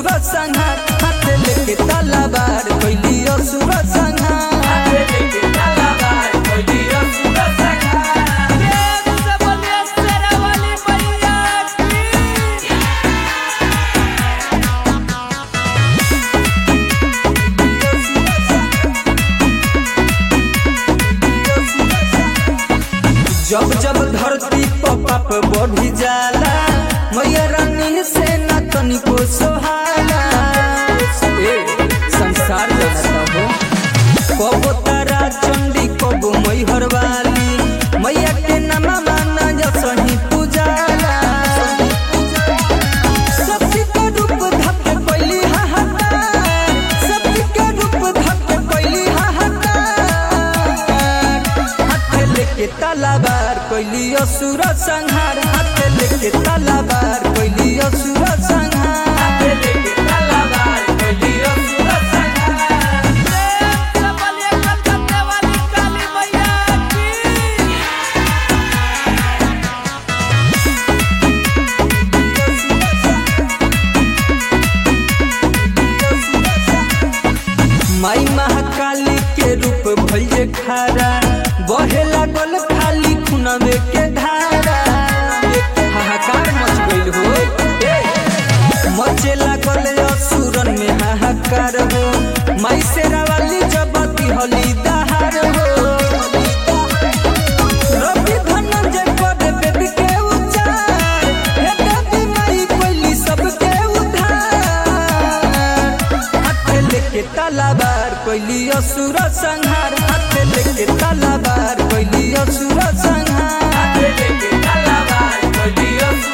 असुर संहार हाथ लेके तलवार कैली असुर संहार प्रेम से बोलिए शेरावाली मैया की जब जब धरती पर पाप बढ़ी जाला मैया रानी से न तनिको सोहाला ए संसार जनता हो कबो तारा चंडी कबो मैहर वाली मैया के नामा माना सही पूजाला सती के रूप धक कैली हाहाकार सती के रूप धक कैली हाहाकार हाथ लेके तलवार कैली असुर संहार हाथ लेके तलवार कैली असुर संहार प्रेम से बोलिए कलकत्ते वाली काली मैया की माई महाकाली के रूप भइले खारा बहे लागल खाली खुनवे के धारा हाहाकार मच गइल हो ए, मचे लागल असुरन में हाहाकार हो माई शेरा वाली जबती हली दहार हो रवि धनंजय कर बेबी के उचार हे देवी माई कोइली सबके उधार हाथ लेके तलवार कोइली असुर संहार हाथ लेके तलवार कोइली असुर संहार तलवार कोई